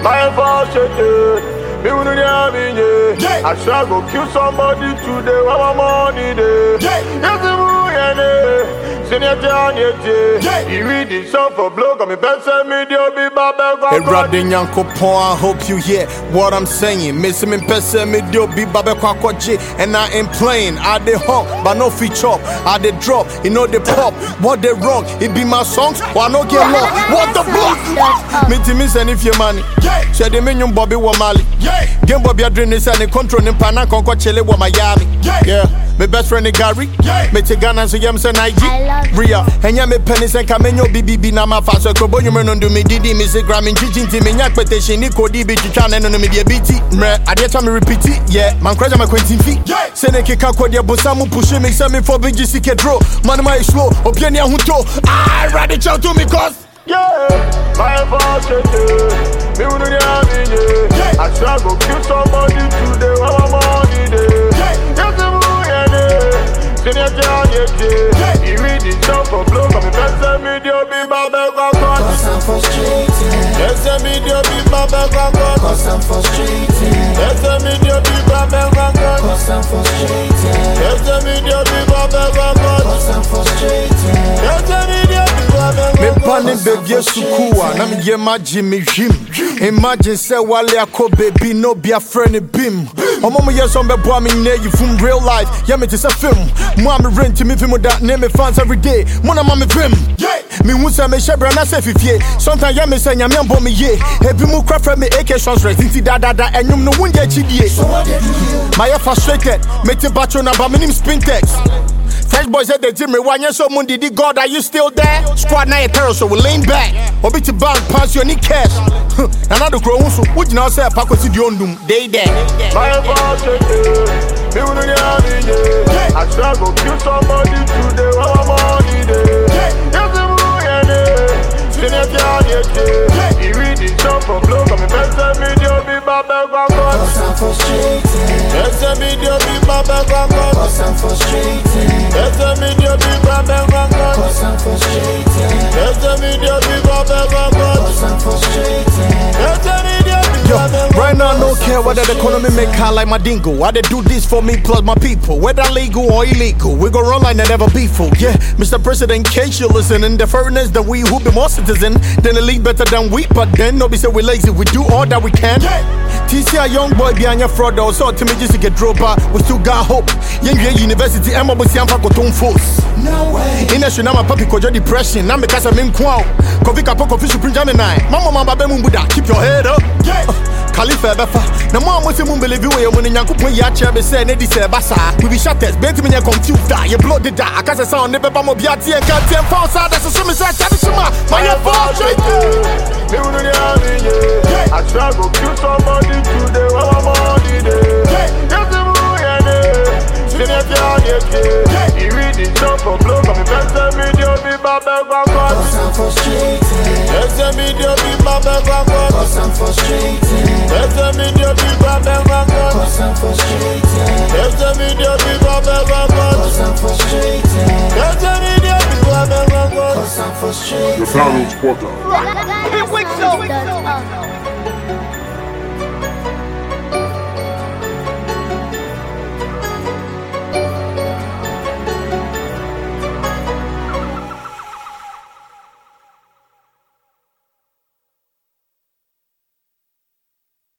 My fault, me wouldn't have me, yeah. I shall go kill somebody today, when my money day. Yes, I'm going Senior John, yeah. You read this song for blog, I'm a best media, be Babel. Erade Nyankopon, I hope you hear what I'm saying. Miss me pese me do be babe kwakwaje and I ain't playing. I dey hawk, but no feature. I dey drop, you know the pop. What they wrong? It be my songs, why no get lost? What the block? Me to me send if your money. Said the minion Bobby wa Mali. Game Bobby adrenaline is any control in Pana Conco Chile wa Miami. Yeah. My best friend is Gary. Me te Ghana so yam say I love Naiji. Ria, and ya me penny say kamenyo BBB na ma fa so krobo nyume no do me didi me say gram nchichi nti me nyak petition ni kodi bi twitwa na no no me de biti. Mre, ade cha me repeat it. Yeah, man kraja me kwentin fi. Say ne keka kodi abosa mu push me say me for big sike draw. Man my slow, opia ni ahuto. I ready chow to me cause Yeah, my fault, me wouldn't have me, yeah. I shall go kill somebody today, when my money day. Yes, I'm going Senior John, yeah. You read this song for blog, I'm a best media, be Babel, God. Cause I'm frustrated. Yes, I'm media, be Babel, God. Cause I'm frustrated. Yes, I'm media, be Babel, God. Cause I'm frustrated. Yes, I'm media, be Babel, God. Cause I'm frustrated. Yes, I'm media, be Babel, Me God. pa ne baby sukuu a na me ye magye me hwim imagine sɛ wale akɔ baby no be a friend bim ɔmo mo yɛ sɛ ɔmbɛboa me nyina yi from real life yɛ me te sɛ film mo a me rent me fi mu da ne me fans every day mo na ma me vim mehu sɛ mehyɛ brɛ na sɛ fifie sometimes yɛ me sɛ nyame ambɔ me ye ebi mu kora frɛ me ak shonsres nti dadada ɛnwom no wonyɛ akyidie So what did you do? mayɛ frustrated mete batro na ba menim spintex Fresh boys said they did me one so moon did God are you still there? Squad na terror so we lean back. Obi to bank pass your need cash. And I do grow so would you now say Paco to the ondum? They there. My fault, me wouldn't have me, yeah. I shall go kill somebody today, when my money day. Yes, I'm going Senior John, yeah. You read this song for blog, I'm a best media, be Babel, God. Cause I'm frustrated. Yes, I'm media, be Babel, God. Cause I'm frustrated. Yes, I'm media, be Babel, God. Cause I'm frustrated. Yes, I'm media, be Babel, God. Cause I'm frustrated. Yes, I'm media, be Yo, Babel, right now I don't care whether the economy make high like my dingo. I they do this for me plus my people, whether legal or illegal. We go run like never before. Yeah, Mr. President, in case you listening, the fairness that we who be more citizen than the league better than we. But then no be say we lazy, we do all that we can. TC a young boy behind your fraud though, so to me just to get drop out. We still got hope. Young university, I'm about to see I'm for force. No way. In a shina my papi kojo depression. Na me kasa me nkwa. Kofi kapo kofi supreme jam nine. Mama mama be mu buda. Keep your head up. Uh, Khalifa befa. Na mo amosi mu believe we mo nyanko pon ya kire be say na di say basa. We be shatters. Bent me nya confused da. You blow the da. Akasa sound ne beba mo bia tie nka tie fa sa da so so me say tell shima. My your bullshit. Me wouldn't have me, yeah. I shall go kill somebody today, when my money day. Yes, I'm going Senior John, yeah. You read this song for blog, I'm a best media, be Babel, God. Cause I'm frustrated. Yes, I'm media, be Babel, God. Cause I'm frustrated. Yes, I'm media, be Babel, God. Cause I'm frustrated. Yes, I'm media, be Babel, God. Cause I'm frustrated. Yes, I'm media, be Babel, God. Cause I'm frustrated. The Downloads Portal. Black Black Black Black Black